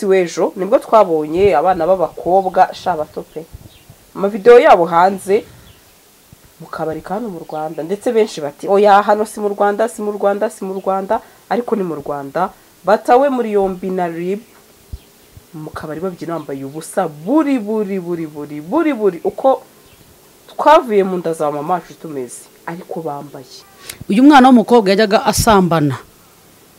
w'ejo nibwo twabonye abana b'abakobwa shabato pe amavidewo yabo hanze mu kabari ka hano mu rwanda ndetse benshi bati oya hano si mu rwanda si mu rwanda si mu rwanda ariko ni mu rwanda batawe muri yombi na rib mu kabari babyina bambaye ubusa buri buri buri buri buri buri uko twavuye mu nda za mama wacu tumeze ariko bambaye uyu mwana w'umukobwa yajyaga asambana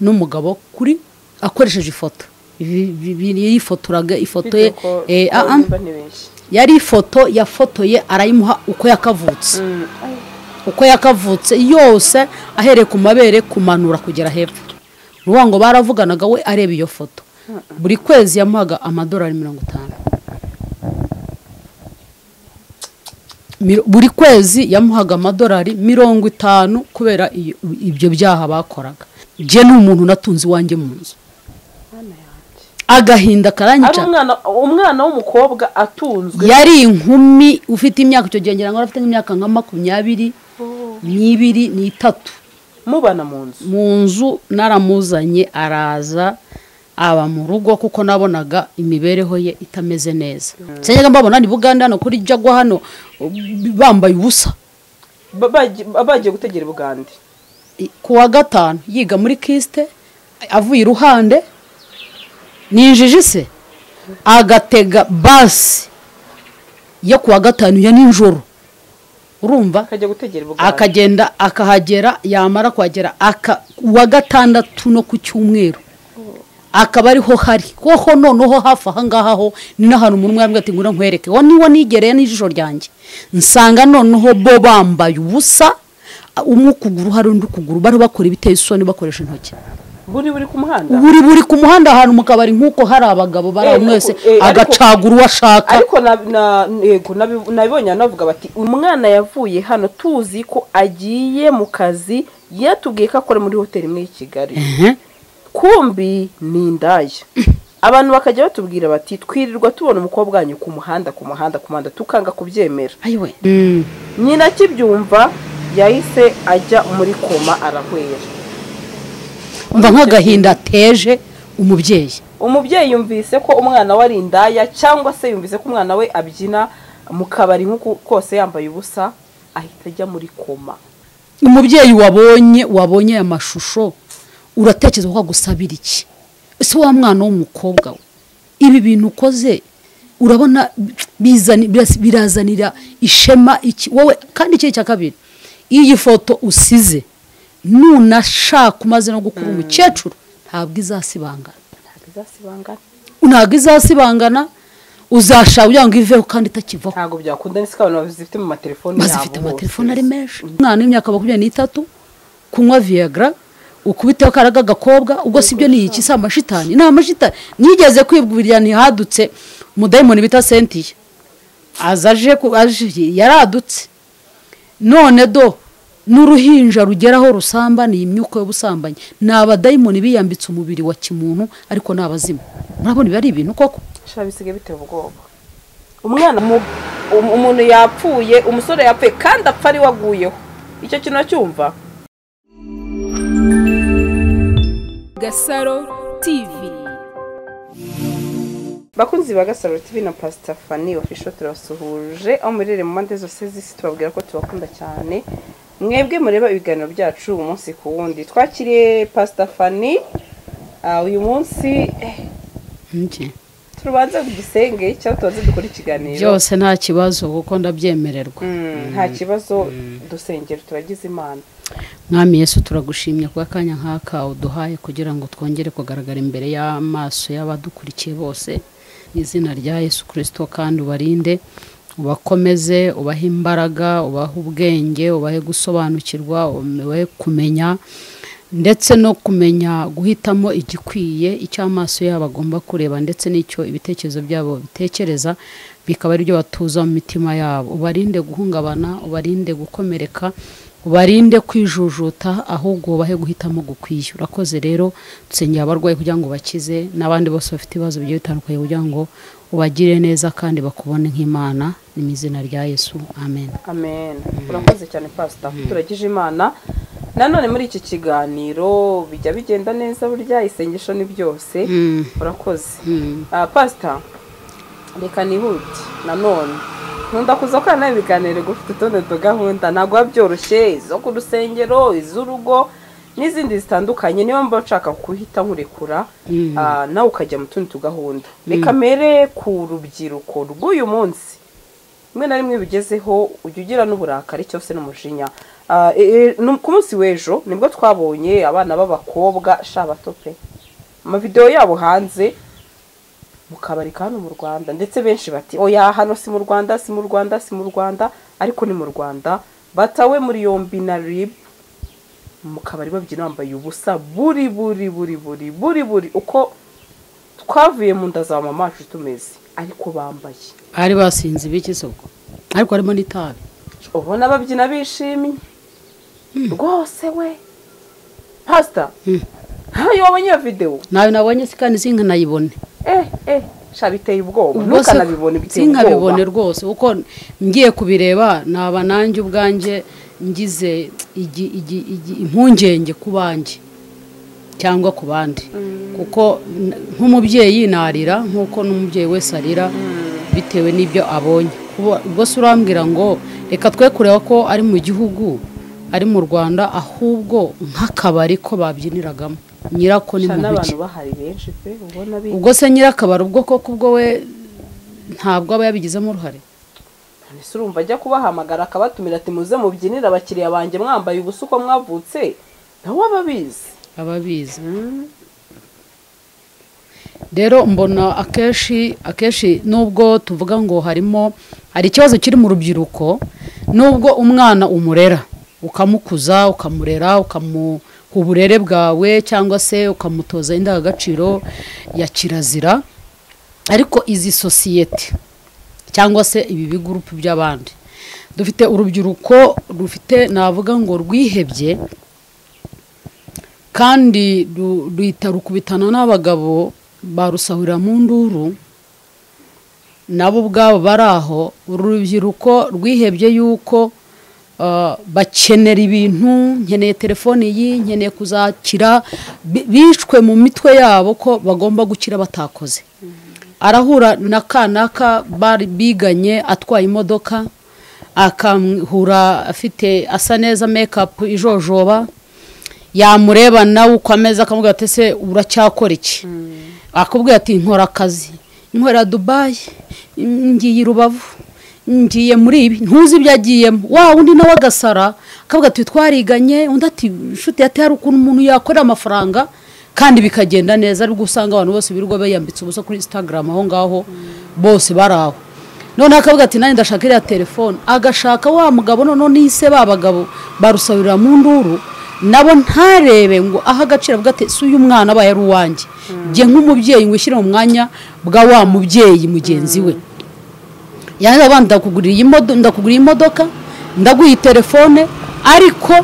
n'umugabo kuri akoresheje ifoto Ibi- ibi- ibi- yifotoraga ifoto ye Bityo ko eh, ah, ah, nimba ni benshi yari ifoto yafotoye arayimuha uko yakavutse uko yakavutse yose ahereye ku mabere kumanura kugera hepfo uruvuga ngo baravuganaga we areba iyo foto buri kwezi yamuhaga amadolari mirongo itanu Miro- buri kwezi yamuhaga amadolari mirongo itanu kubera iyo- ibyo byaha bakoraga njye ni umuntu natunze iwanjye mu nzu Mana yanjye. agahinda ari karanyica umwana umwana w'umukobwa atunzwe yari inkumi ufite imyaka icyo gihe ngira ngo yari afite nk'imyaka nka makumyabiri n'ibiri n'itatu mubana mu nzu mu nzu naramuzanye araza aba mu rugo kuko nabonaga imibereho ye itameze neza sinajyaga mbabona ni buganda hano kuri jagwa hano bambaye ubusa Ba- bagi- ba- bagiye gutegera i bugande ku wa gatanu yiga muri kisite avuye iruhande ni injiji se agatega basi yo ku wa gatanu ya nijoro urumva akajya gutegera i bugande akagenda akahagera yamara kuhagera aka uwa gatandatu no ku cyumweru akaba ariho hari hoho noneho hafi aha ngaha ho ni n'ahantu umuntu mwarimu ati ngura nkwereke wa niwo nigereye n'ijisho ryanjye nsanga noneho bo bambaye ubusa umwe ukuguru hari undi ukuguru bari bakora ibiteye isoni bakoresha intoki buri buri ku muhanda buri buri ku muhanda ahantu mu kabari nk'uko hari abagabo bari aho Eh, mwese eh, ariko- agacagura uwo ashaka ariko na- na- yego, nabi- nabibonye anavuga bati umwana yavuye hano tuzi ko agiye mu kazi yatubwiye ko akora muri hoteli imwe y'i kigali Ehe. kumbi ni indaya abantu bakajya batubwira bati twirirwa tubona umukobwa wanyu ku muhanda ku muhanda ku muhanda tukanga kubyemera ayiwe Mm. nyina akibyumva yahise ajya muri koma arahwera umva nk'agahinda ateje umubyeyi umubyeyi yumvise ko umwana we ari indaya cyangwa se yumvise ko umwana we abyina mu kabari nk'uko kose yambaye ubusa ahita ajya muri koma umubyeyi wabonye wabonye aya mashusho uratekereza ko agusabira iki ese wa mwana w'umukobwa we ibi bintu ukoze urabona bizani- biras- birazanira ishema iki wowe kandi ikindi cya kabiri iyi foto usize nunashaka umaze no gukura umukecuru ntabwo izasibangana ntabwo izasibangana ntabwo izasibangana uzashaka kugira ngo iveho kandi itakivaho ntabwo byakunda n'isi ko abantu bazifite mu matelefoni yabo bazifite bose. amatelefone ari menshi umwana w'imyaka makumyabiri n'itatu kunywa viyagra ukubiteho akaraga agakobwa ubwo si byo ni iki si amashitani ni amashitani nigeze kwibwirira ntihadutse umudayimoni bita sentiya aza aje ku- aje- yaradutse none do n'uruhinja rugera aho rusamba ni imyuka y'ubusambanyi ni abadayimoni biyambitse umubiri wa kimuntu ariko ni abazimu murabona ibi ari ibintu koko sha bisigaye biteye ubwoba umwana mu- um- umuntu yapfuye umusore yapfuye kandi apfa ari we aguyeho icyo kintu acyumva Gasaro TV bakunzi ba gasaro tv na pasita fani ofisho turabasuhuje aho murere mu mpande zose z'isi tubabwira ko tubakunda cyane mwebwe mureba ibiganiro byacu umunsi ku wundi twakiriye pasita fani ah, uyu munsi eh, turubanza ku gisenge cyangwa tubanze dukora ikiganiro byose nta kibazo kuko ndabyemererwa Mm, nta kibazo dusengera turagize imana mwami yesu turagushimye ku kanya nk'aka uduhaye kugira ngo twongere kugaragara imbere y'amaso y'abadukurikiye bose mu izina rya yesu kirisito kandi ubarinde ubakomeze ubahe imbaraga ubahe ubwenge ubahe gusobanukirwa ubahe kumenya ndetse no kumenya guhitamo igikwiye icyo amaso yabo agomba kureba ndetse n'icyo ibitekerezo byabo bitekereza bikaba ari byo batuza mu mitima yabo ubarinde guhungabana ubarinde gukomereka ubarinde kwijujuta ahubwo ubahe guhitamo gukwiye urakoze rero dusengera abarwayi kugira ngo bakize n'abandi bose bafite ibibazo bigiye bitandukanye kugira ngo ubagire neza kandi bakubone nk'imana ni mu izina rya yesu amen amen urakoze cyane pasita turagize imana nanone muri iki kiganiro bijya bigenda neza burya isengesho ni byose Mm, urakoze mm. Ah, pasita reka nihute nanone nkunda kuza ko nawe ibiganiro gufite utundi tugahunda ntabwo biba byoroshye izo ku rusengero iz'urugo n'izindi zitandukanye niyo mba nshaka kuhita nkurekura Mm. ah, nawe ukajya mu tundi tugahunda reka mere ku rubyiruko rw'uyu munsi rimwe na rimwe bigezeho ujya ugira n'uburakari cyose n'umujinya Ah, e- e, no- ku munsi w'ejo nibwo twabonye abana b'abakobwa sha bato pe amavidewo yabo hanze mu kabari ka hano mu rwanda ndetse benshi bati oya hano si mu rwanda si mu rwanda si mu rwanda ariko ni mu rwanda batawe muri yombi na rib mu kabari babyina bambaye ubusa buri buri buri buri buri buri uko twavuye mu nda za mama wacu tumeze ariko bambaye ari basinze ibikizoko ariko harimo n'itabi ubona babyina bishimye rwose we pasita Mm. ntayo wabonye iyo videwo nawe nabonye si kandi sinka nayibone eh eh sha biteye ubwoba Ubwo se ntukanabibone biteye ubwoba sinkabibone rwose kuko ngiye kubireba naba nanjye ubwanjye ngize igi- igi- igi- impungenge ku banjye cyangwa ku bandi kuko n- nk'umubyeyi narira nk'uko n'umubyeyi wese arira bitewe n'ibyo abonye Kuba- ubwo se urambwira ngo reka twe kureba ko ari mu gihugu ari mu rwanda ahubwo nk'akabari ko babyiniragamo nyirako ni sha muntu ki n'abantu bahari benshi pe ubona bi ubwo se nyirakabari ubwo koko ubwo we ntabwo aba yabigizemo uruhare ese urumva ajya kubahamagara akabatumira ati muze mubyinire abakiriya banjye mwambaye ubusa uko mwavutse nawe aba abizi aba abizi rero mbona akenshi akenshi nubwo tuvuga ngo harimo hari ikibazo kiri mu rubyiruko nubwo umwana umurera ukamukuza ukamurera ukamuha uburere bwawe cyangwa se ukamutoza indangagaciro ya kirazira ariko izi sosiyete cyangwa se ibi bigurupe by'abandi dufite urubyiruko rufite navuga ngo rwihebye kandi ru- ruhita rukubitana n'abagabo barusahurira mu nduru nabo ubwabo bari aho uru rubyiruko rwihebye yuko ah, bakenera ibintu nkeneye telefone iyi nkeneye kuzakira bi- bishwe mu mitwe yabo ko bagomba gukira batakoze arahura na kanaka bari biganye atwaye imodoka akahura afite asa neza mekapu ijojoba yamureba nawe uko ameze akamubwira ati ese uracyakora iki akubwira ati nkora akazi nkorera dubayi ngiye i rubavu ngiye muri ibi ntuzi ibyo agiyemo wa undi nawe agasara akavuga ati twariganye undi ati inshuti yati hari ukuntu umuntu yakorera amafaranga kandi bikagenda neza aribwo usanga abantu bose birirwa bayambitse ubusa kuri instagram aho ngaho bose bari aho noneho akavuga ati nanjye ndashaka iriya telefone agashaka wa mugabo noneho nihise ba bagabo barusabirira mu nduru nabo ntarebe ngo aho agaciro avuga ati si uyu mwana abaye ari uwanjye njye nk'umubyeyi ngo ushyire mu mwanya bwa wa mubyeyi mugenzi we yanjye abandi ndakugurira iyi modo- ndakugurira imodoka ndaguha iyi telefone ariko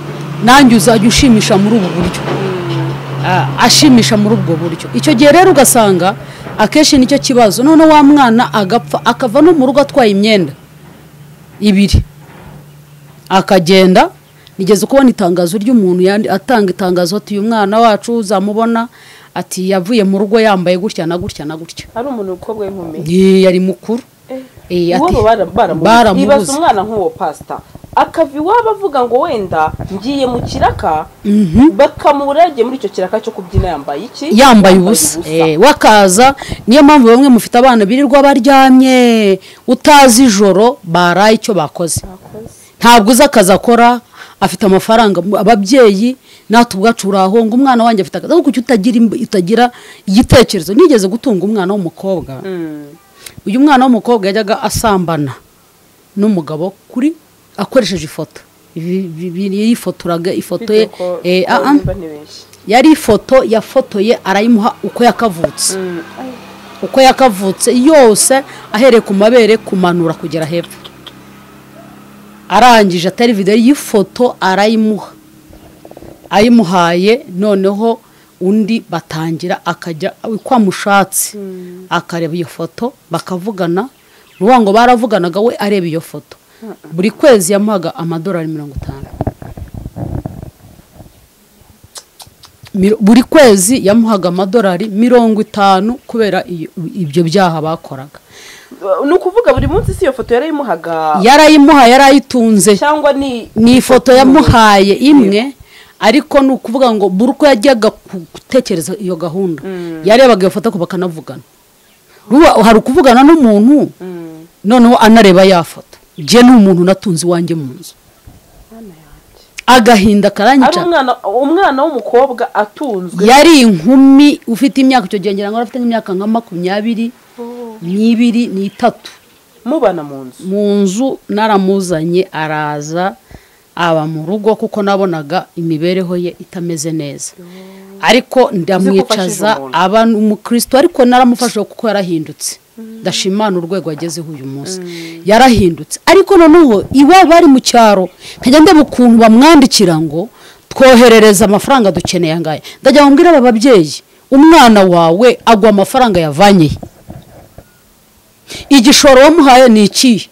nanjye uzajya ushimisha muri ubu buryo Ah, ashimisha muri ubwo buryo icyo gihe rero ugasanga akenshi nicyo kibazo none wa mwana agapfa akava no mu rugo atwaye imyenda ibiri akagenda nigeze kubona itangazo ry'umuntu yandi- atanga itangazo ati uyu mwana wacu uzamubona ati yavuye mu rugo yambaye gutya na gutya na gutya ari umuntu w'umukobwa w'inkumi Ye, yari mukuru Eh, ati- uwabo bara- baramubuze. baramubuze. ibaza umwana nk'uwo pasita akava iwabo avuga ngo wenda ngiye mu kiraka bakamubura yagiye muri icyo kiraka cyo kubyina yambaye iki yambaye ubusa Eh, wakaza niyo mpamvu bamwe mufite abana birirwa baryamye utazi ijoro baraye icyo bakoze Akoze. ntabwo uzi akazi akora afite amafaranga mu- ababyeyi natwe ubwacu urahonga umwana wanjye afite akazi ariko kuki utagira imb- utagira igitekerezo nigeze gutunga umwana w'umukobwa Mm. uyu mwana w'umukobwa yajyaga asambana n'umugabo kuri akoresheje ifoto Ibi- ibi- ibi- yifotoraga ifoto ye Bitewe ko- eh, ko ah, ah. nimba ntibeshye. yari ifoto yafotoye arayimuha uko yakavutse Mm. uko yakavutse yose ahereye ku mabere kumanura kugera hepfo arangije atari videwo y'ifoto arayimuha ayimuhaye noneho undi batangira akajya uko amushatse akareba iyo foto bakavugana uvuga ngo baravuganaga we areba iyo foto buri kwezi yamuhaga amadolari mirongo itanu Miro- buri kwezi yamuhaga amadolari mirongo itanu kubera iyo- ibyo byaha bakoraga ni ukuvuga buri munsi si iyo foto yarayimuhaga yarayimuhaye yarayitunze cyangwa ni ni ifoto yamuhaye imwe ariko ni ukuvuga ngo buri uko yajyaga ku- gutekereza iyo gahunda yarebaga iyo foto ariko bakanavugana Ruba- hari ukuvugana n'umuntu Mm, noneho anareba ya foto jye ni umuntu natunze iwanjye mu nzu Mana yanjye. agahinda ari karanyica umwana umwana w'umukobwa atunzwe yari inkumi ufite imyaka icyo gihe ngira ngo yari afite nk'imyaka nka makumyabiri n'ibiri n'itatu mubana mu nzu mu nzu naramuzanye araza aba mu rugo kuko nabonaga imibereho ye itameze neza ariko Uzi ndamwicaza ko ufashije aba ni umukristo ariko naramufashe kuko yarahindutse ndashimana urwego agezeho uyu munsi yarahindutse ariko noneho iwe bari mu cyaro nkajya ndeba ukuntu bamwandikira ngo twoherereza amafaranga dukeneye angaya ndajya mbwira aba babyeyi umwana wawe agwa amafaranga yavanyeye igishoro wamuhaye ni ikihe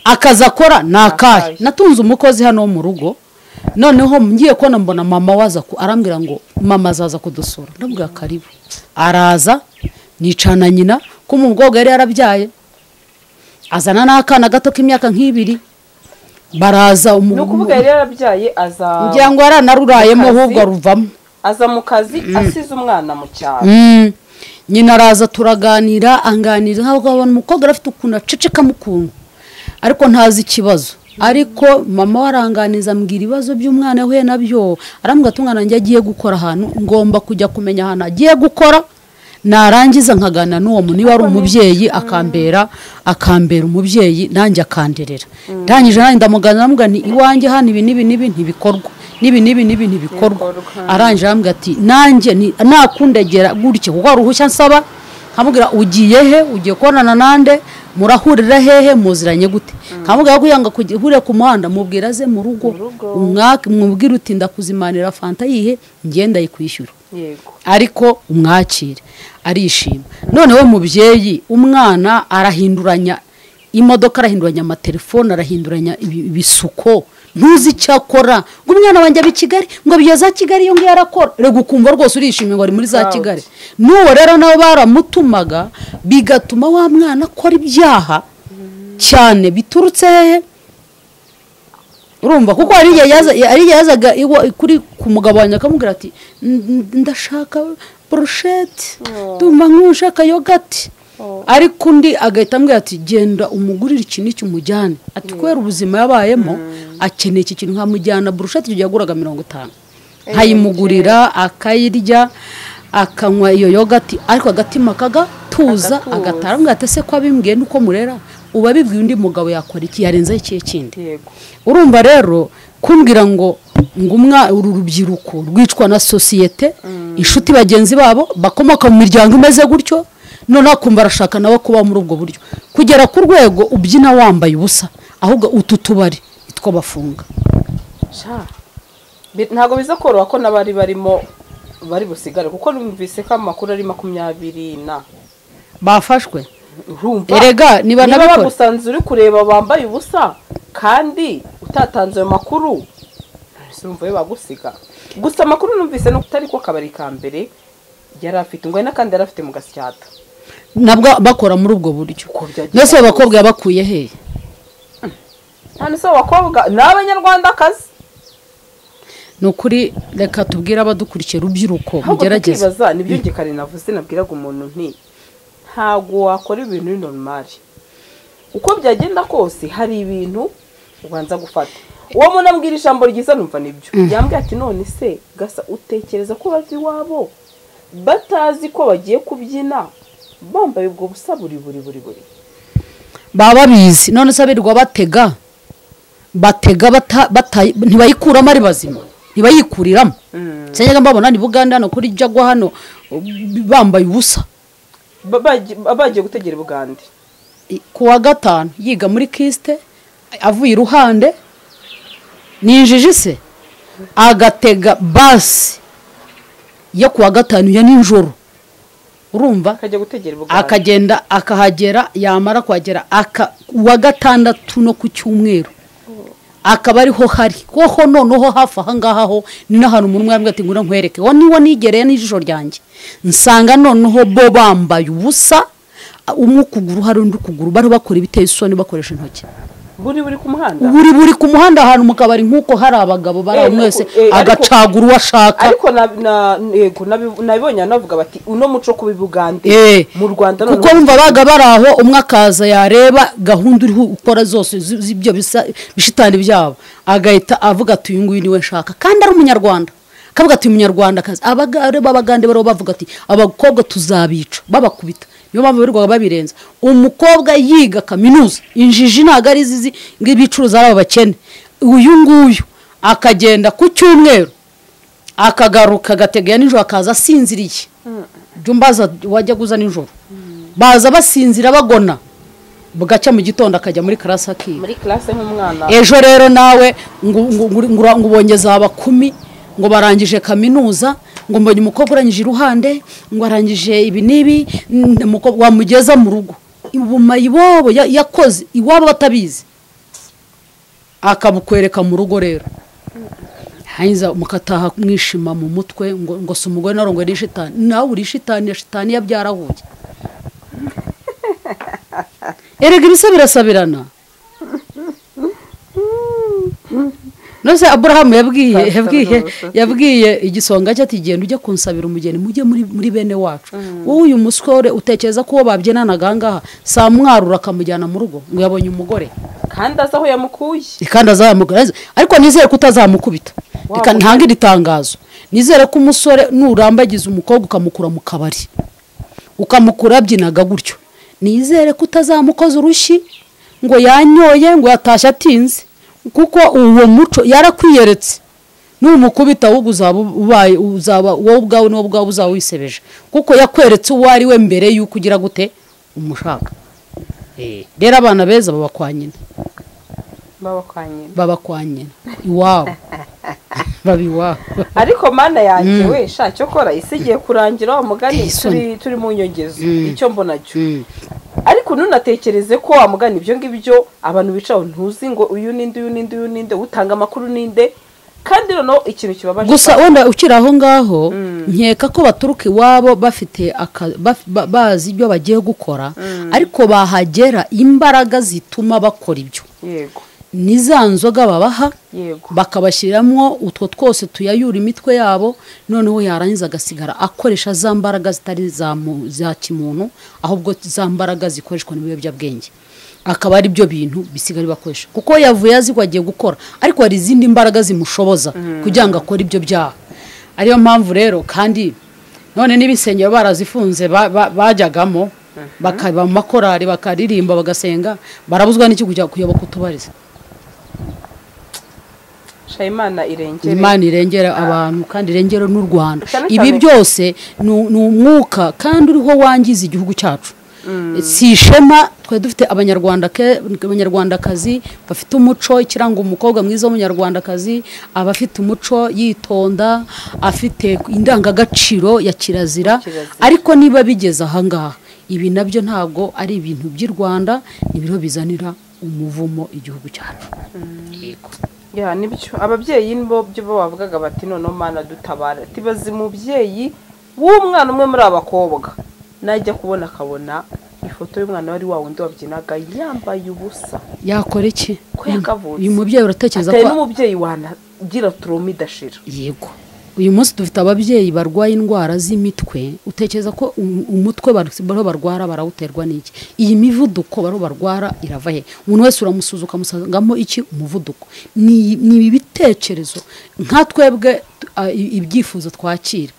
akazi akora ni akahe akahe. natunze umukozi hano wo mu rugo noneho ngiye kubona mbona mama waza ku- arambwira ngo mama azaza kudusura ndabwira karibu araza nicana nyina ko umukobwa yari yarabyaye azana n'akana gato k'imyaka nk'ibiri baraza umu- ni ukuvuga yari yaravyaye aza ngira ngo yaranarurayemo Akazi. ahubwo aruvamo aza mu kazi asize umwana mu cyaro Mm. nyina araza turaganira anganiriza ntabwo abona umukobwa afite ukuntu acecekamo ukuntu ariko ntazi ikibazo ariko mama we aranganiza ambwira ibibazo by'umwana yahuye nabyo arambwira ati umwana wanjye agiye gukora ahantu ngomba kujya kumenya ahantu agiye gukora narangiza nkaganira n'uwo muntu niba ari umubyeyi akambera akambera umubyeyi nanjye akanderera ndangije nanjye ndamuganira ndamubwira nti iwanjye hano ibi n'ibi n'ibi ntibikorwa n'ibi n'ibi n'ibi ntibikorwa Ntibikorwa. arangije arambwira ati nanjye ni- nakundagera gutya kuko hari uruhushya nsaba nkamubwira ugiye he ugiye kubonana nande murahurira hehe muziranye gute nkamubwira ko yanga kujya- uhurira ku muhanda mubwira aze mu rugo Mu rugo. umwaka mubwira uti ndakuzimanira fanta yihe ngenda yikwishyura yego ariko umwakire arishima noneho mubyeyi umwana arahinduranya imodoka arahinduranya amatelefone arahinduranya ibi- ibisuko ntuzi icyo akora ngo umwana wanjye aba i kigali ngo biyo za kigali iyo ngiyo arakora rego ukumva rwose urishimye ngo ari muri za Proud. kigali n'uwo rero nabo baramutumaga bigatuma wa mwana akora ibyaha cyane biturutse hehe urumva kuko hari igihe yaza- hari igihe yazaga iwa- kuri ku mugabo wanjye akamubwira ati "N- n- ndashaka burusheti Oh. ndumva nk'ushaka yogati Oh. ariko undi agahita ambwira ati genda umugurire iki n'iki umujyane ati kubera ubuzima yabayemo akeneye iki kintu nkamujyana burusheti icyo gihe yaguraga mirongo itanu nkayimugurira akayirya akanywa iyo yogati ariko agatima kagatuza Agatuza. agatara mbwira ati ese ko abimbwiye nuko murera uba abibwiye undi mugabo yakora iki yarenzaho ikihe kindi yego urumva rero kumbwira ngo ngo umwa uru rubyiruko rwicwa na sosiyete inshuti bagenzi babo bakomoka mu miryango imeze gutyo noneho akumva arashaka nawe kuba muri ubwo buryo kugera ku rwego ubyina wambaye ubusa ahubwo utu tubari nitwo bafunga Sha. Bi- ntabwo biza koroha ko n'abari barimo bari busigare kuko numvise ko amakuru ari makumyabiri na bafashwe urumva erega niba niba nabikora bagusanze uri kureba bambaye ubusa kandi utatanze ayo makuru urumva yo bagusiga gusa amakuru numvise ni utari ko kabari ka mbere yari afite ngo hari n'akandi yari afite mu gasyata nabwo bakora muri ubwo buryo Uko byagiye mbese abo bakobwa yabakuye hehe hano se abakobwa ni abanyarwandakazi ni ukuri reka tubwire abadukurikiye urubyiruko ahubwo mugerageze tukibaza nibyo njye kare navuze nabwiraga umuntu nti ntabwo wakora ibintu uri normali uko byagenda kose hari ibintu ubanza gufata uwo muntu ambwira ijambo ryiza numva nibyo yambwira ati none se gasa utekereza ko bava iwabo batazi ko bagiye kubyina bambaye ubwo busa buri buri buri buri baba babizi none se abirirwa batega batega bata- bata- ntibayikuramo ari bazima ntibayikuriramo Mm. nsengera mbabona ni bugande hano kuri jagwa hano uh, bambaye ubusa Ba- bagi- ba- bagiye gutegera ubugande I- ku wa gatanu yiga muri kisite avuye iruhande ni injiji se agatega basi yo ku wa gatanu ya nijoro urumva akajya gutegera ubugande akagenda akahagera yamara kuhagera aka uwa gatandatu no ku cyumweru akaba ariho hari koho noneho hafi aha ngaha ho ni n'ahantu umuntu mwambwe ati ngura nkwereke wa niwo nigereye n'ijisho ryanjye nsanga noneho bo bambaye ubusa umwe ukuguru hari undi ukuguru bariho bakora ibiteye isoni bakoresha intoki buri buri ku muhanda buri buri ku muhanda ahantu mu kabari nk'uko hari abagabo bari Eh, aho mwese eh, ariko- agacagura uwo ashaka ariko na- na- yego, nabi- nabibonye banavuga bati uno muco wo kubibugande Eh, mu rwanda kuko noneho bumva baga bari aho umwe akaza yareba gahunda uriho ukora zose zi- z'ibyo bisa- bishitani byabo agahita avuga ati uyu nguyu niwe nshaka kandi ari umunyarwanda akavuga ati umunyarwandakazi abagare b'abagande bariho bavuga ati abakobwa tuzabica babakubita niyo mpamvu birirwaga babirenza umukobwa yiga kaminuza injiji ntabwo ari izizi ngo ibicuruza ari abo bakene uyu nguyu akagenda ku cyumweru akagaruka agategaya nijoro akaza asinziriye jya umbaza wajya guza nijoro baza basinzira bagona bugacya mu gitondo akajya muri karasi akiga muri classe nk'umwana ejo rero nawe ngo ngo- ngo- ngo ura- ngo ubonye zaba kumi ngo barangije kaminuza ngo mbonye umukobwa urangije iruhande ngo arangije ibi n'ibi n- umukobwa wamugeza mu rugo ubuma iwabo ya- yakoze iwabo batabizi akabukwereka mu rugo rero hangiza mukataha mwishima mu mutwe ngo ngo si umugore narongo ni shitani nawe uri shitani ya shitani yabyarahuye erega ibisa birasabirana nose aburahamu yabwiye Pastor yabwiye Rose. yabwiye igisonga cye ati genda ujye kunsabira umugeni mujye muri muri bene wacu wowe uyu musore utekereza ko uwo babyenanaga aha ngaha saa mwarura akamujyana mu rugo ngo yabonye umugore kandi azi aho yamukuye kandi azamugaze ariko nizere ko utazamukubita Wa reka mugore. ntange iri tangazo nizere ko umusore nurambagiza umukobwa ukamukura mu kabari ukamukura abyinaga gutyo nizere ko utazamukoza urushyi ngo yanyoye ngo yatashye atinze kuko uwo muco yarakwiyeretse numukubita ahubwo uzaba ubaye uzaba wowe ubwawe n'uwo ubwawe uzaba wisebeje kuko yakweretse uwo ari we mbere y'uko ugira gute umushaka Eh, rero abana beza baba kwa nyina baba kwa nyina baba kwa nyina iwabo baba iwabo ariko mana yanjye we sha cyo kora isi igiye kurangira wa mugani Iteye isoni. turi turi mu nyongezo Mm. icyo mbona cyo Mm. ariko ntunatekereze ko wamugana ibyo ngibyo abantu bicaho ntuzi ngo uyu ninde uyu ninde uyu ninde utanga amakuru ninde kandi noneho ikintu kibabaje gusa wenda ukiri aho ngaho nkeka ko baturuka iwabo bafite aka- baf- ba- bazi ibyo bagiye gukora ariko bahagera imbaraga zituma bakora ibyo yego ni za nzoga babaha yego bakabashyiriramo utwo twose tuyayura imitwe yabo noneho yarangiza agasigara akoresha za mbaraga zitari za mu- za kimuntu ahubwo za mbaraga zikoreshwa n'ibiyobyabwenge akaba ari byo bintu bisigara bakoresha kuko yavuye azi ko agiye gukora ariko hari izindi mbaraga zimushoboza kugira ngo akore ibyo byaha ariyo mpamvu rero kandi none n'ibisengero barazifunze ba- ba- bajyagamo bakaba mu makorari bakaririmba bagasenga barabuzwa n'iki kujya kuyoboka utubariza sha imana irengere imana irengera abantu kandi irengera n'u rwanda Cyane ibi cyane- byose ni ni umwuka kandi uriho wangiza igihugu cyacu si ishema twari dufite abanyarwanda ke- abanyarwandakazi bafite umuco ikiranga umukobwa mwiza w'umunyarwandakazi aba afite umuco yitonda afite indangagaciro ya kirazira Kirazira. ariko niba bigeze aha ngaha ibi nabyo ntabwo ari ibintu by'i rwanda ni biriho bizanira umuvumo igihugu cyacu yego ya nibyo ababyeyi nibo byo bo bavugaga bati noneho mana dutabara tibaze umubyeyi w'umwana umwe muri aba bakobwa najya kubona akabona ifoto y'umwana wari wa wundi wabyinaga yambaye ubusa yakora iki Ko yakavutse. uyu mubyeyi uratekereza atari ko n'umubyeyi wanagira turoma idashira yego uyu munsi dufite ababyeyi barwaye indwara z'imitwe utekereza ko um- umutwe bar- bariho barwara barawuterwa n'iki iyi mivuduko bariho barwara irava he umuntu wese uramusuza ukamusangamo iki umuvuduko ni ni ibi bitekerezo nka twebwe tu- a- i- ibyifuzo twakira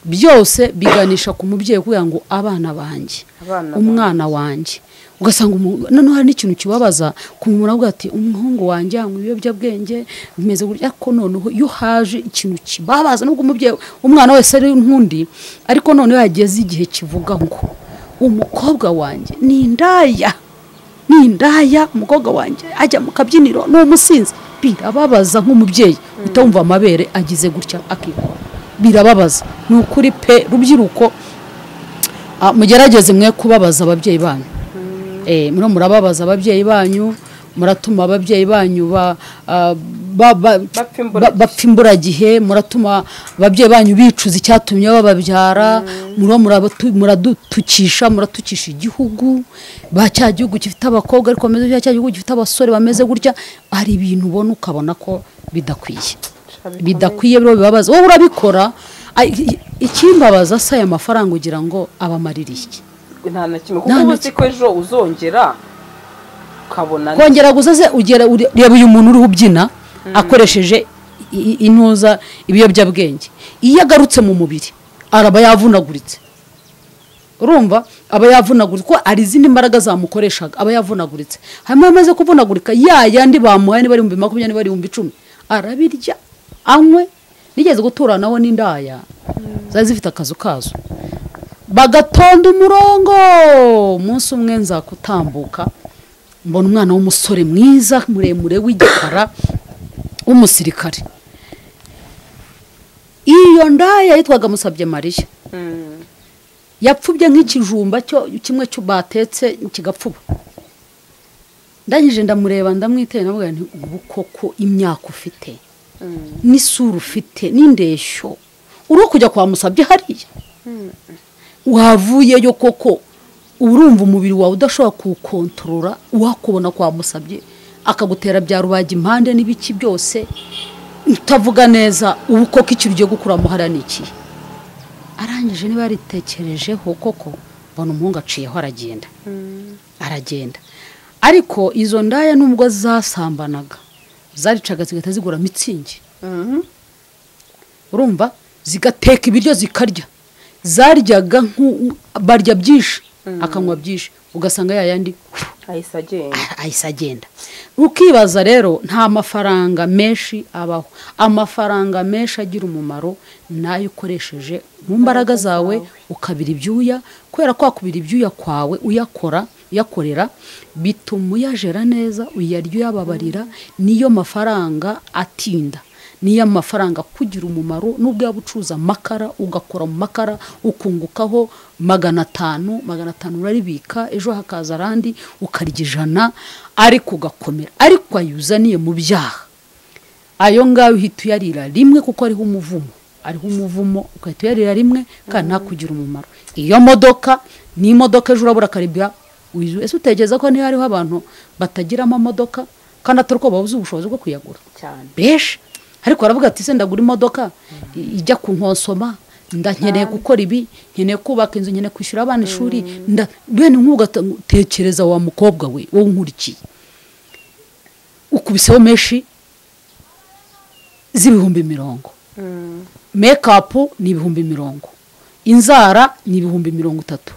byose biganisha ku mubyeyi kugira ngo abana banjye Abana umwana wanjye ugasanga umu- noneho hari n'ikintu kibabaza kumumura avuga ati umuhungu wanjye anywa ibiyobyabwenge bimeze gutya ariko noneho iyo haje ikintu kibabaza nubwo umubyeyi umwana wese ari nk'undi ariko noneho yageze igihe kivuga ngo umukobwa wanjye ni indaya ni indaya umukobwa wanjye ajya mu kabyiniro ni umusinzi birababaza nk'umubyeyi utumva amabere agize gutya akikora birababaza ni ukuri pe rubyiruko Ah, mugerageze mwe kubabaza ababyeyi banyu Eh, muriho murababaza ababyeyi banyu muratuma ababyeyi banyu ba- ah, ba- ba- Bapfa imburagihe. ba- bapfa imburagihe muratuma ababyeyi banyu bicuza icyatumye bababyara muraba murabatu- muradutukisha muratukisha igihugu ba cya gihugu gifite abakobwa ariko bameze gutya, cya gihugu gifite abasore bameze gutya hari ibintu ubona ukabona ko bidakwiye bidakwiye biro bibabaza wowe urabikora Ay- i- ikimbabaza se aya mafaranga ugira ngo abamarira iki nta na kimwe kuko Nta na uba uzi ko ejo uzongera ukabona kongera guzaze ugera ure- reba uyu muntu uriho ubyina akoresheje i- i- intuza ibiyobyabwenge iyo agarutse mu mubiri araba yavunaguritse urumva aba yavunaguritse kuko hari izindi mbaraga zamukoreshaga aba yavunaguritse hanyuma iyo amaze kuvunagurika ya yandi bamuhaye niba ari ibihumbi makumyabiri niba ari ibihumbi icumi arabirya anywe nigeze gutura nawe n'indaya zari zifite akazu kazo bagatonda umurongo umunsi umwe nzakutambuka mbona umwana w'umusore mwiza muremure w'igikara w'umusirikare iyo ndaya yitwaga musabye mariya Mm, yapfubye nk'ikijumba cyo kimwe cyo batetse kigapfuba ndangije ndamureba ndamwiteye ndavuga nti ubu koko imyaka ufite mm, n'isura ufite n'indeshyo uri kujya kwa musabye hariya wavuyeyo koko urumva umubiri wawe udashobora kuwukontorora wakubona kwa musabye akagutera bya rubaga impande n'ibiki byose utavuga neza ubu koko ikintu ugiye gukuramo hariya ni ikihe arangije niba yaritekerejeho koko mbona umuhungu aciyeho aragenda mm, aragenda ariko izo ndaya nubwo zasambanaga zaricaga zigahita zigura mitsingi mhm. urumva zigateka ibiryo zikarya zaryaga nk'u- barya byinshi akanywa byinshi ugasanga ya yandi ahise agenda ahise agenda ukibaza rero nta mafaranga menshi abaho amafaranga menshi agira umumaro ni ayo ukoresheje mu mbaraga zawe ukabira ibyuya kubera ko wakubira ibyuya kwawe uyakora uyakorera bituma uyajera neza uyarya uyababarira niyo mafaranga atinda niyo mafaranga kugira umumaro n'ubwo yaba ucuruza amakara ugakora mu makara ukungukaho magana atanu magana atanu uraribika ejo hakaza arandi ukarya ijana ariko ugakomera ariko wayuzaniye mu byaha ayo ngayo uhita uyarira rimwe kuko ariho umuvumo ariho umuvumo ugahita uyarira rimwe kandi ntakugire umumaro iyo modoka ni imodoka ejo urabura karibira wizu ese utekereza ko niba hariho abantu batagiramo amamodoka kandi atari uko babuze ubushobozi bwo kuyagura cyane benshi ariko baravuga ati se ndagura imodoka i- ijya ku nkonsoma nda nkeneye gukora ibi nkeneye kubaka inzu nkeneye kwishyura abana ishuri nda bene nk'ubu ugatekereza wa mukobwa we wowe unkurikiye ukubiseho menshi z'ibihumbi mirongo Mm, mekapu ni ibihumbi mirongo inzara ni ibihumbi mirongo itatu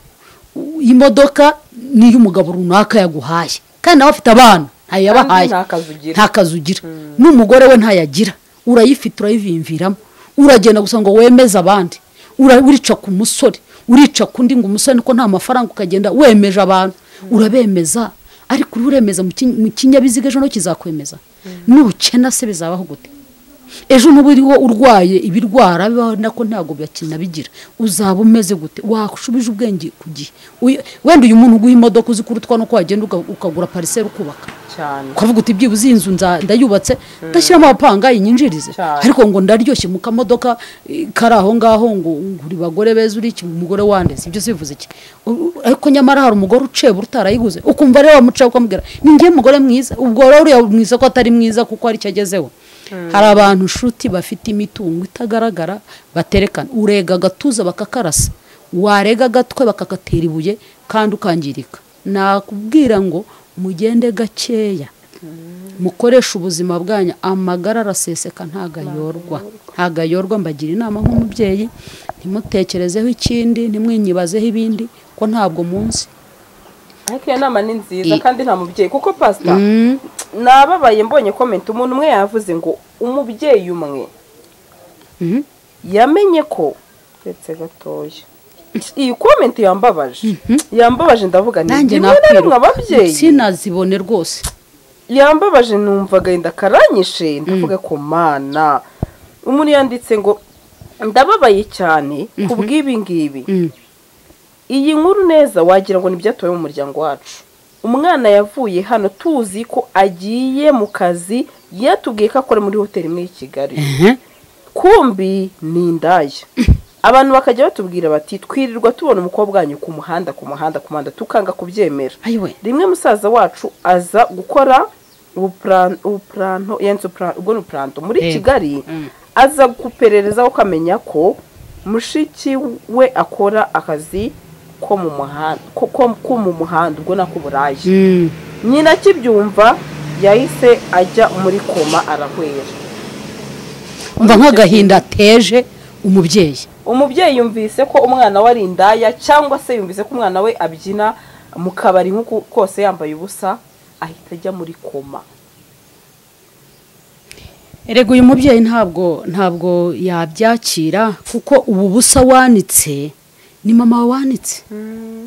U- imodoka ni iy'umugabo runaka yaguhaye kandi nawe afite abana ntayo yabahaye Kandi nta kazi ugira. nta kazi ugira n'umugore we ntayagira urayifite urayivimviramo uragenda gusa ngo wemeze abandi Ura- urica ku musore urica ku ndi ngo umusore niko nta mafaranga ukagenda wemeje abantu urabemeza ariko uriho uremeza mu kin- mu kinyabiziga ejo no kizakwemeza nukena se bizabaho gute ejo nuba uriho urwaye ibirwara bibaho nako ntabwo bigira uzaba umeze gute washubije ubwenge ku gihe Uyu- wenda uyu muntu uguha imodoka uzi kurutwa nuko wagenda uga- ukagura pariseri ukubaka cyane ukavuga uti byibuze iyi nzu nza- ndayubatse ndashyiramo abapanga inyinjirize Cyane. ariko ngo ndaryoshye mu kamodoka eh, kari aho ngaho ngo ngura bagore beza uri iki umugore wandeze ibyo sibivuze iki U- u- ariko nyamara hari umugore ucebura utarayiguze ukumva rero wamuca ukamubwira ni njye mugore mwiza ubwo rero uriya mwiza ko atari mwiza kuko hari icyo agezeho hari abantu nshuti bafite imitungo itagaragara baterekana urega agatuza bakakarasa warega agatwe bakakatera ibuye kandi ukangirika nakubwira ngo mugende gakeya mukoresha ubuzima bwanyu amagara araseseka ntago ayorwa ntago ayorwa mbagira inama nk'umubyeyi ntimutekerezeho ikindi ntimwinyibazeho ibindi ko ntabwo munsi ariko iyo nama ni nziza I- kandi nta mubyeyi kuko pasita nababaye mbonye comment umuntu umwe yavuze ngo umubyeyi umwe Mhm. yamenye ko uretse gatoya iyi comment yambabaje yambabaje ndavuga ni nanjye rimwe na rimwe nakwiruka ababyeyi sinazibone rwose yambabaje numvaga inda karanyishe ndavuga ko mana umuntu yanditse ngo ndababaye cyane ku bw'ibi ngibi Mm. iyi nkuru neza wagira ngo ni ibyatowe mu muryango wacu umwana yavuye hano tuzi ko agiye mu kazi yatubwiye ko akora muri hoteli imwe y'i kigali ehe kumbi ni indaya abantu bakajya batubwira bati twirirwa tubona umukobwa wanyu ku muhanda ku muhanda ku muhanda tukanga kubyemera ayiwe rimwe musaza wacu aza gukora ubupra- ubupuranto yenze upra- ubwo ni ubupuranto muri Yego. kigali Mm. aza guperereza ukamenya ko mushiki we akora akazi ko mu muhanda ko, ko, ko mu muhanda ubwo nako burayi Mm. nyina akibyumva yahise ajya muri koma arahwera umva nk'agahinda ateje umubyeyi umubyeyi yumvise ko umwana we ari indaya cyangwa se yumvise ko umwana we abyina mu kabari nk'uko kose yambaye ubusa ahita ajya muri koma erega uyu mubyeyi ntabwo ntabwo yabyakira kuko ubu busa wanitse ni mama wanitse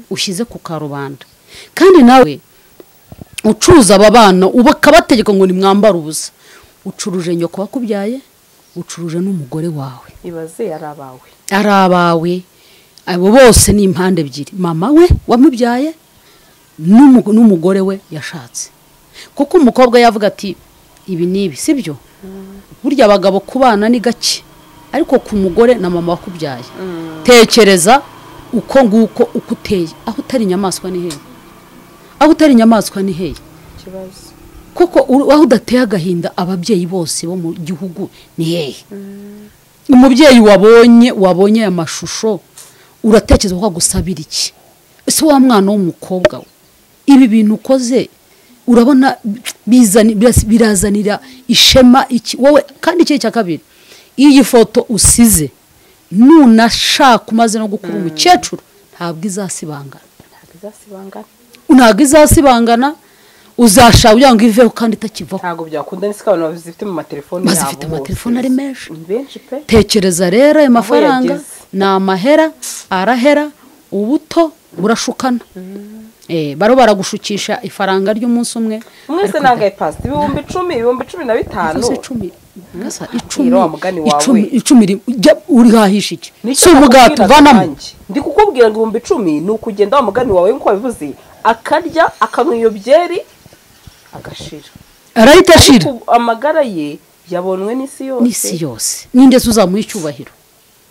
ushyize ku karubanda kandi nawe ucuruza aba bana uba akabategeka ngo nimwambare ubusa ucuruje nyoko wakubyaye ucuruje n'umugore wawe ibaze yari abawe ari abawe abo bose ni impande ebyiri mama we wamubyaye n'umu- n'umugore we yashatse kuko umukobwa yavuga ati ibi ni ibi sibyo burya abagabo ku bana ni gake ariko ku mugore na mama wakubyaye tekereza uko nguko uko uteye aho utari inyamaswa ni hehe aho utari inyamaswa ni hehe ikibazo kuko uru- aho udateye agahinda ababyeyi bose bo mu gihugu ni hehe umubyeyi wabonye wabonye aya mashusho uratekereza ko agusabira iki ese wa mwana w'umukobwa we ibi bintu ukoze urabona bizani- biras- birazanira ishema iki wowe kandi ikindi cya kabiri iyo iyi foto usize nunashaka umaze no gukura umukecuru ntabwo izasibangana ntabwo izasibangana ntabwo izasibangana uzashaka kugira ngo iveho kandi itakivaho ntabwo byakunda n'isi ko abantu bazifite mu matelefone yabo Bazifite bose. amatelefone ari menshi. Ni benshi pe tekereza rero ayo mafaranga yageze. ni amahera arahera ubuto burashukana Eh, baro baragushukisha ifaranga ry'umunsi umwe mwese ariko nangaye pasi ibihumbi icumi ibihumbi cumi na bitanu uvuze icumi Ngasa icumi Hira wa mugani wawe. icumi icumi ri- ujya urihahisha iki si nakubwiraga ubugati uvanamo nanjye. ndi kukubwira ngo ibihumbi icumi ni ukugenda wa mugani wawe nk'uko wabivuze akarya akanywa iyo byeri agashira arahita ashira Ariko amagara ye yabonwe n'isi yose n'isi yose ninde se uzamuha icyubahiro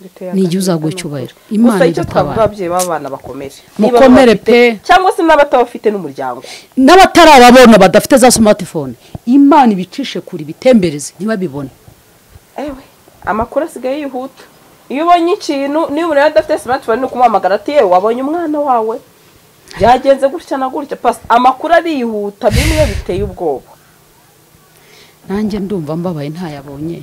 Biteye Ni igihe agahinda uzaguha nuko. icyubahiro. Imana gusa icyo idutabara. twavuga ababyeyi b'abana bakomere Niba mukomere babafite, pe cyangwa se n'abatabafite n'umuryango n'abatarababona badafite za smartphone imana ibicishe kure ibitembereze ntibabibone ewe amakuru asigaye yihuta iyo ubonye ikintu niba umuntu yari adafite simatifone ni ukumuhamagara ati yewe wabonye umwana wawe byagenze gutya na gutya pasi amakuru arihuta bimwe biteye ubwoba nanjye ndumva mbabaye ntayabonye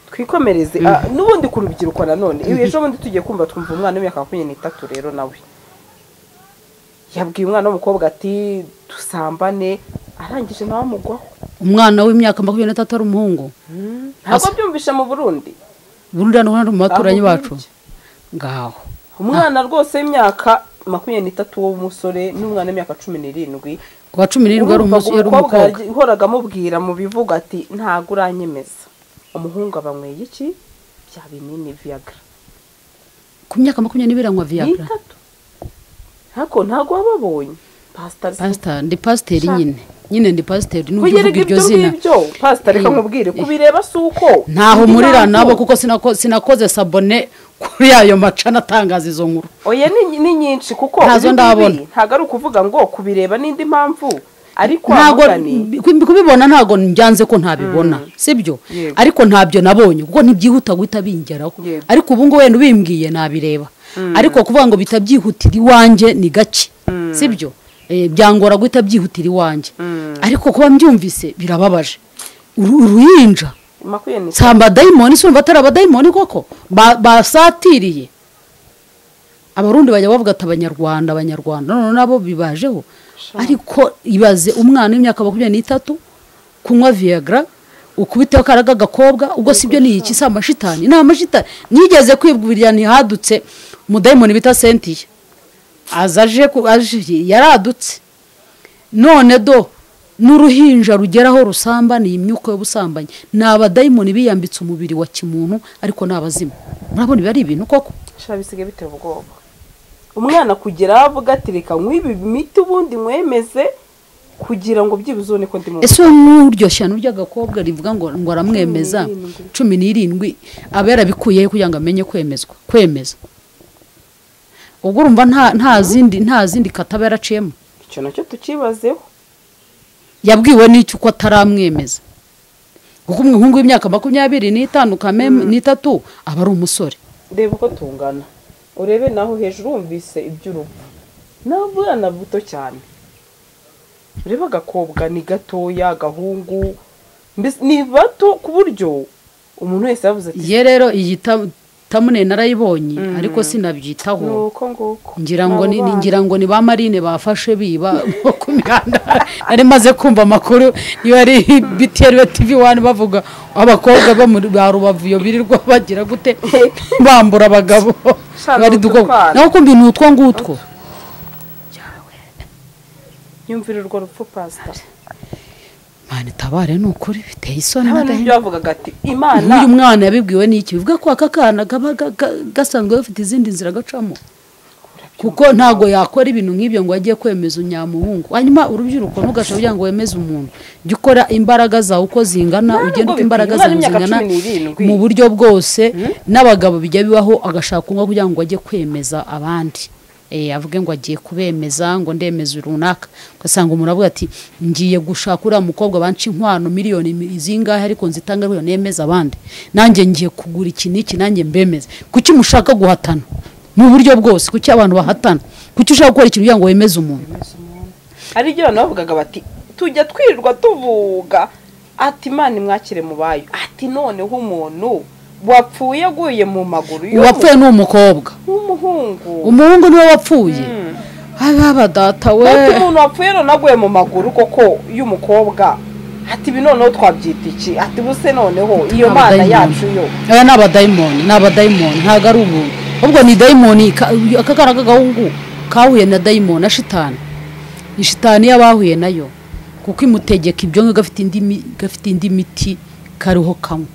twikomereze Ah, n'ubundi ku rubyiruko nanone iyo ejo bundi tugiye kumva twumva umwana w'imyaka makumyabiri n'itatu rero nawe yabwiye umwana w'umukobwa ati dusambane arangije nawe amugwaho umwana w'imyaka makumyabiri n'itatu ari umuhungu ntabwo byumvishe mu burundi burundu hano hano mu baturanyi Aho bacu burya. ngaho umwana rwose w'imyaka makumyabiri n'itatu w'umusore n'umwana w'imyaka cumi n'irindwi ku wa cumi n'irindwi yari urumva umu- yari umukobwa umukobwa yagiye- yahoraga amubwira mu bivugo ati ntabwo uranyemeza umuhungu abanyweye iki bya binini viyaga ku myaka makumyabiri n'ibiri anywa viyagra n'itatu ntabwo ntabwo wababonye pasitari pasita ndi pasiteri Sha. nyine nyine ndi pasiteri n'ubwo kuyereka uvuga iryo ibyo zina ngibyo pasita reka Eh, nkubwire eh. kubireba si uko ntaho Indi murira mpamvu- nabo kuko sinako- sinakoze sabone kuri ayo macana atangaza izo nkuru oya ni ni nyinshi kuko Ntazo ibi ngibi ndabona. ntabwo ari ukuvuga ngo kubireba n'indi mpamvu ariko ntabwo amugani ku- kubibona ntabwo mbyanze ko ntabibona sibyo Yego. ariko ntabyo nabonye kuko ntibyihuta guhita bingeraho Yego. ariko ubu ngubu wenda ubimbwiye nabireba ariko kuvuga ngo bihita byihutira iwanjye ni gake sibyo Eh, byangora guhita byihutira iwanjye ariko kuba mbyumvise birababaje Uru- uruhinja makumyabiri n'itatu nsamba dayimoni se urumva atari abadayimoni koko Ba- basatiriye abarundi bajya bavuga ati abanyarwanda abanyarwanda none nabo bibajeho Sha. ariko ibaze umwana w'imyaka makumyabiri n'itatu kunywa viyagra ukubiteho akaraga agakobwa ubwo si byo ni iki si amashitani ni amashitani nigeze kwibwirira ntihadutse umudayimoni bita sentiya aza aje ku- aje yaradutse none do n'uruhinja rugeraho rusambaniye imyuka y'ubusambanyi ni abadayimoni biyambitse umubiri wa kimuntu ariko ni abazimu murabona ibi ari ibintu koko bisigaye biteye ubwoba umwana kugera aho avuga ati reka nkwibe imiti ubundi mwemeze kugira ngo byibuze ubone ko ndi mu ese n'uryoshya n'urya agakobwa rivuga ngo ngo aramwemeza Cumi n'irindwi. cumi n'irindwi aba yarabikuyeho kugira ngo amenye kwemezwa kwemeza ubwo urumva nta nta zindi nta zindi kata aba yaraciyemo icyo nacyo tukibazeho yabwiwe n'icyo uko ataramwemeza kuko umuhungu w'imyaka makumyabiri n'itanu kameme n'itatu aba ari umusore reba uko tungana urebe naho hejuru wumvise iby'urupfu ni abana buto cyane urebe agakobwa ni gatoya agahungu mbese ni bato ku buryo umuntu wese yavuze ati ye rero iyi ta- tamune narayibonye ariko sinabyitaho ni uko nguko ngira ngo ni Abo ni- bana. ngira ngo ni ba marine bafashe biba ku mihanda nari maze kumva amakuru iyo ari btr tv wani bavuga abakobwa bo mu ba rubavu iyo birirwa bagira gute bambura abagabo Sha, bari ni dukobwa ututwana. naho kumbi ni utwo ngutwo yumvira urwo rupfu pasita mwana itabare ni ukuri biteye isoni hano n'agahinda n'ibyo bavugaga ati imana nk'uyu mwana yabibwiwe n'iki bivuga ko aka kana kaba ga- ga- gasanzwe gafite izindi nzira gacamo kuko ntabwo yakora ibintu nk'ibyo ngo ajye kwemeza unyamuhungu hanyuma urubyiruko ntugashobora kugira ngo wemeze umuntu jya ukora imbaraga zawe uko zingana Ntabwo ugenda uko bikwiye. imbaraga Umwana zawe w'imyaka zingana cumi n'irindwi. mu buryo bwose n'abagabo bijya bibaho agashaka kunywa kugira ngo ajye kwemeza abandi Eh, avuge ngo agiye kubemeza ngo ndemeza runaka ugasanga umuntu avuga ati ngiye gushaka uriya mukobwa banca inkwano miliyoni mi- zingahe ariko nzitanga ariyo nemeza abandi nanjye ngiye kugura iki n'iki nanjye mbemeze kuki mushaka guhatana mu buryo bwose kuki abantu bahatana kuki ushaka gukora ikintu kugira ngo wemeze umuntu hari ibyo abantu bavugaga bati tujya twirirwa tuvuga ati imana imwakire mu bayo ati noneho umuntu wapfuye aguye mu maguru uwapfuye ni umukobwa w'umuhungu umuhungu niwe wapfuye ababa data we ati umuntu wapfuye none aguye mu maguru koko y'umukobwa ati ibi noneho twabyita iki ati buse noneho iyo mana Abadayimoni. yacu yo aya ni abadayimoni ni abadayimoni ntabwo ari ubuntu ahubwo ni dayimoni ka- aka kana k'agahungu kahuye na dayimoni na shitani ni shitani y'abahuye nayo kuko imutegeka ibyo ngibyo gafite indi mi- gafite indi miti kariho kamwe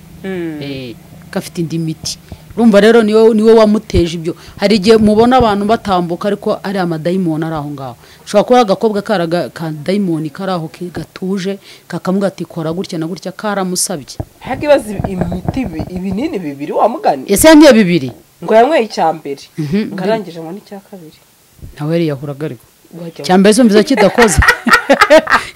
Eh, gafite indi miti urumva rero niwe niwe wamuteje ibyo hari igihe mubona abantu batambuka ariko ari amadayimoni ari aho ngaho ushobora kuba ari agakobwa kari aga- ka dayimoni kari aho ke- gatuje kakamubwira ati kora gutya na gutya karamusabye hagi bazi imiti ibi- ibinini bibiri wamugani ese yangiye bibiri ngo yanyweye icya mbere Mhm. ngo arangije ngo n'icya kabiri nawe yari yahuraga ariko Wajya icya mbere cyumviza kidakoze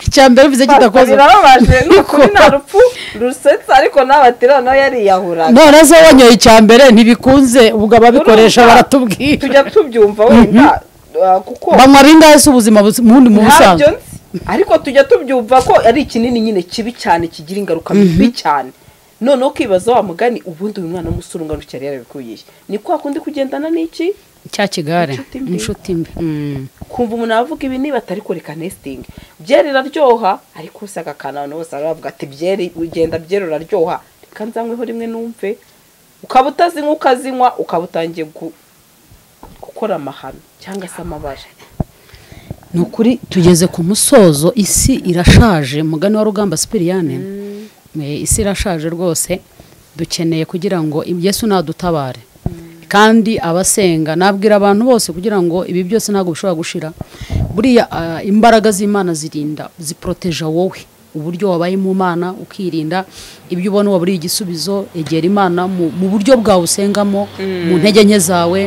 icya mbere cyumviza kidakoze birababaje ni ukuri nta rupfu rusetsa ariko nawe ati noneho yariyahuraga none se wanyoye icya mbere ntibikunze ubwo ababikoresha Urumva? baratubwira tujya tubyumva wenda ah, kuko banywa rinda se ubuzima buzi- mu wundi mu busanzwe ntabyo nzi ariko tujya tubyumva ko ari ikinini nyine kibi cyane kigira ingaruka mbi cyane noneho ukibaza wa mugani ubundi uyu mwana w'umusore ungana utyo yari yarabikuyeye ni kwa kundi kugendana n'iki cya kigare Inshuti mbi. inshuti mbi Mm. kumva umuntu avuga ibi niba atari kureka nesitingi byeri iraryoha ariko se agakana abantu bose baravuga ati byeri ugenda byeri uraryoha reka nzanyweho rimwe numve ukaba utazinywa ukazinywa ukaba utangiye gu- gukora amahano cyangwa se amabara ni ukuri tugeze ku musozo isi irashaje mugani wa rugamba sipiriyane Eh, isi irashaje rwose dukeneye kugira ngo yesu nadutabare kandi abasenga nabwira abantu bose kugira ngo ibi byose ntabwo bishobora gushira buriya ah, imbaraga z'imana zirinda ziporoteja wowe uburyo wabaye mu mana ukirinda ibyo ubona waburiye igisubizo egera imana mu, mu buryo bwawe usengamo mu ntege nke zawe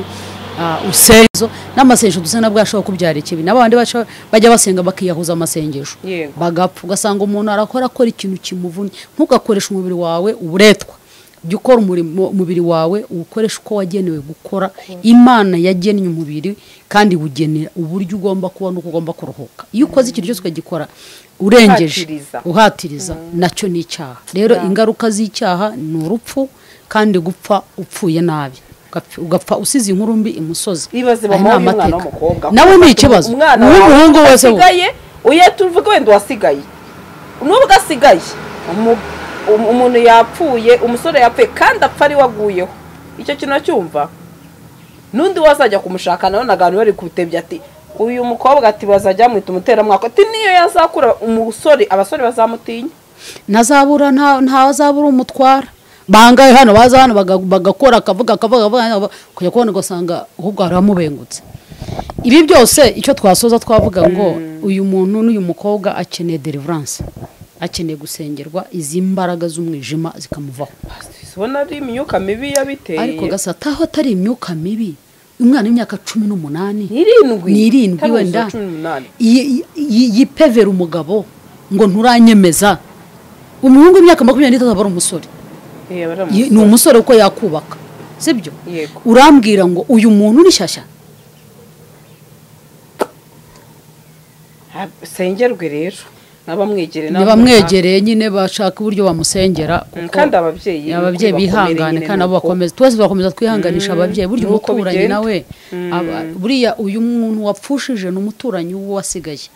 Ah, usenzo n'amasengesho dusenga bwacu ashobora kubyara ikibi n'abandi baca- bajya basenga bakiyahuza amasengesho Yego. bagapfa ugasanga umuntu arakora akora ikintu kimuvunnye ntugakoreshe umubiri wawe uburetwa jya ukora umurimo umubiri wawe uwukoreshe uko wagenewe gukora imana yagennye umubiri kandi iwugenera uburyo ugomba kuba n'uko ugomba kuruhuka iyo ukoze ikintu cyose ukagikora urengeje Uhatiriza. uhatiriza nacyo ni icyaha rero ingaruka z'icyaha ni urupfu kandi gupfa upfuye nabi Ugapf- ugapfa usize inkuru mbi imusozi ibaze Aya ni mama w'umwana amateka. w'umukobwa nawe ni ikibazo umwana uw'umuhungu wawe wese we. asigaye uye tuvuge wenda uwasigaye n'ubwo asigaye umu- um- umuntu yapfuye umusore yapfuye kandi apfa ari we aguyeho icyo kintu acyumva n'undi wazajya kumushaka nawe nagantu bari kubitebya ati uyu mukobwa ati bazajya bamwita umuteramwaka ati niyo yazakura umusore abasore bazamutinya ntazabura nta- ntazabura umutwara bangahe hano baza hano baga- bagakora akavuga akavuga akavuga, akavuga kujya kubona ugasanga ahubwo hari abamubengutse ibi byose icyo twasoza twavuga ngo uyu muntu n'uyu mukobwa akeneye deliverance akeneye gusengerwa izi mbaraga z'umwijima zikamuvaho ubona ari imyuka mibi yabiteye ariko gasa taho atari imyuka mibi umwana w'imyaka cumi n'umunani ni irindwi ni irindwi Kaminuza wenda cumi n'umunani yi- yi- yipevera umugabo ngo nturanyemeza umuhungu w'imyaka makumyabiri n'itatu aba ari umusore Eh, abari mu- Ye- ni umusore uko yakubaka sibyo yego urambwira ngo uyu muntu ni shyashya Ha- sengerwe rero naba mwegere bamwegereye nyine bashaka uburyo bamusengera kuko kandi ababyeyi ni uko ababyeyi bakomeye bihangane nyine kandi ni abo uko. bakomeza twese bakomeza twihanganisha ababyeyi burya ni uko umuturanyi bigenda. nawe aba- buriya uyu muntu wapfushije ni umuturanyi w'uwasigaye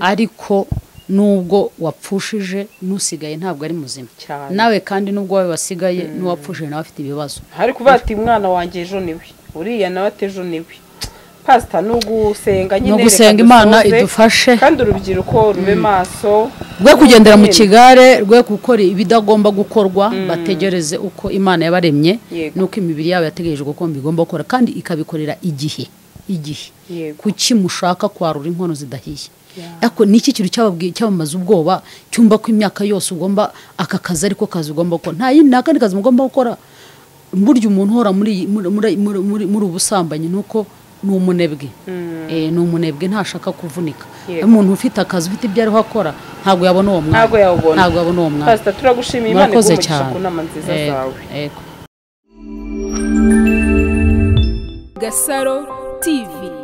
ariko nubwo wapfushije n'usigaye ntabwo ari muzima Cyane. nawe kandi nubwo wowe wasigaye n'uwapfushije nawe afite ibibazo hari kuvuga ati mwana wanjye ejo niwe uriya nawe ati ejo niwe pasita ni ugusenga nyine Ni reka ugusenga Imana dusoze. idufashe. kandi urubyiruko rube maso rwe kugendera mu Nyine. kigare rwe gukora ibidagomba gukorwa bategereze uko imana yabaremye Yego. n'uko imibiri yabo yategereje uko igomba gukora kandi ikabikorera igihe igihe Yego. kuki mushaka kwarura inkono zidahiye ariko ni iki kintu cyababwiye- cyabamaze ubwoba cyumva ko imyaka yose ugomba aka kazi ariko kazi ugomba gukora nta yindi nta kandi kazi mugomba gukora burya umuntu uhora muri muri muri- muri- muri- muri ubusambanyi ni uko ni umunebwe Eh, ni umunebwe ntashaka kuvunika Yego. umuntu ufite akazi ufite ibyo ariho akora ntabwo yabona uwo mwanya ntabwo yawubona ntabwo yabona uwo mwanya pasita turagushimiye imana murakoze iguha cyane ku nama nziza Yego, zawe yego. Gasaro TV